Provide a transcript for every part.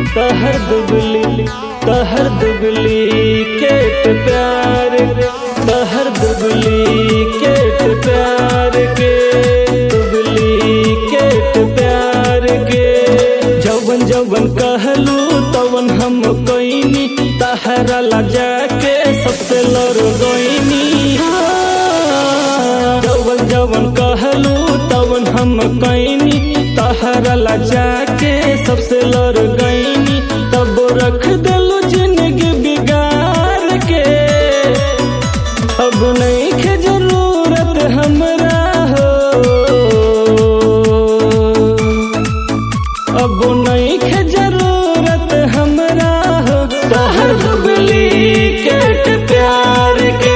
कहर दुबली कहर दुबली केट प्यार कहर दुबली केट प्यार के दुबली केट प्यार के जवन जवन कहलू तवन हम कोइनी तहरा ला जाके सबसे लड़ गईनी जवन जवन कहलू तवन हम कईनी तहरा ला जाके सबसे लड़ गईनी तब रख दिलू जिंदगी बिगाड़ के अब नहीं के जरूरत हमरा हो अब नहीं के जरूरत हमरा हो तहर दुबली केट प्यार के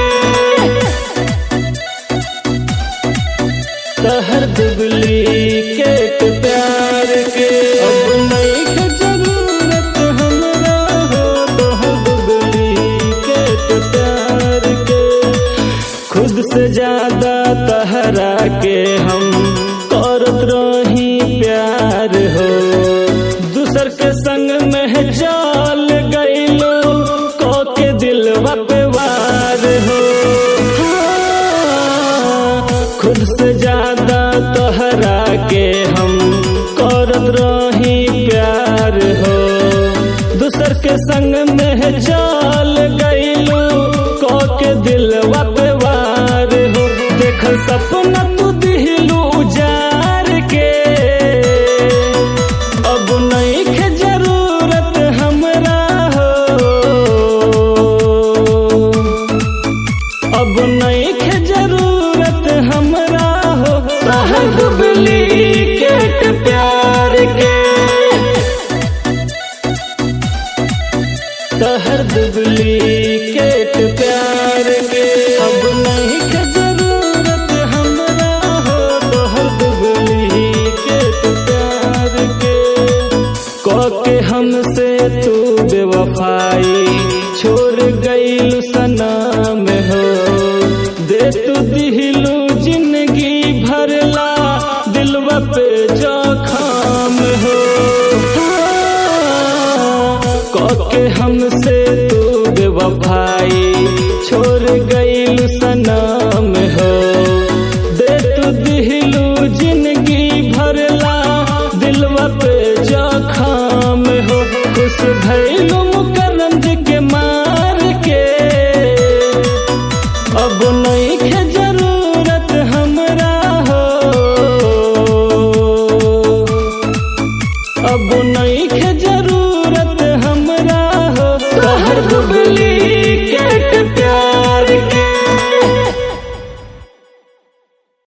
तहर दुबली केट प्यार के अब नहीं के जरूरत हमरा हो तहर दुबली केट प्यार के खुद से ज्यादा तहरा के हम करत रही प्यार हो दूसर के संग में चल गईलो को के दिल पे वार हो हाँ, खुद से ज्यादा तहरा के हम करत रही प्यार हो दूसर के संग में चल गईलो को के दिल पे वार हो देखल सपना तू दिलू जार के अब नहीं के जरूरत हमरा हो अब नहीं के जरूरत हमरा हो तहर दुबली केट प्यार के तहर दुबली केट प्यार के अब नहीं के जरूरत हमरा हो तहर दुबली केट प्यार के के हमसे तू बेवफाई छोड़ गईलू सनम हो दे तू दिलू जिंदगी भरला दिलवा पे जखम हो के हमसे तू बेवफाई छोड़ गईलू सनम हो दे तू दिलू जिंदगी भरला दिलवा पे जखम हो खुश भैलू मुकरम के मार के अब नहीं के जरूरत हमरा हो अब नहीं के जरूरत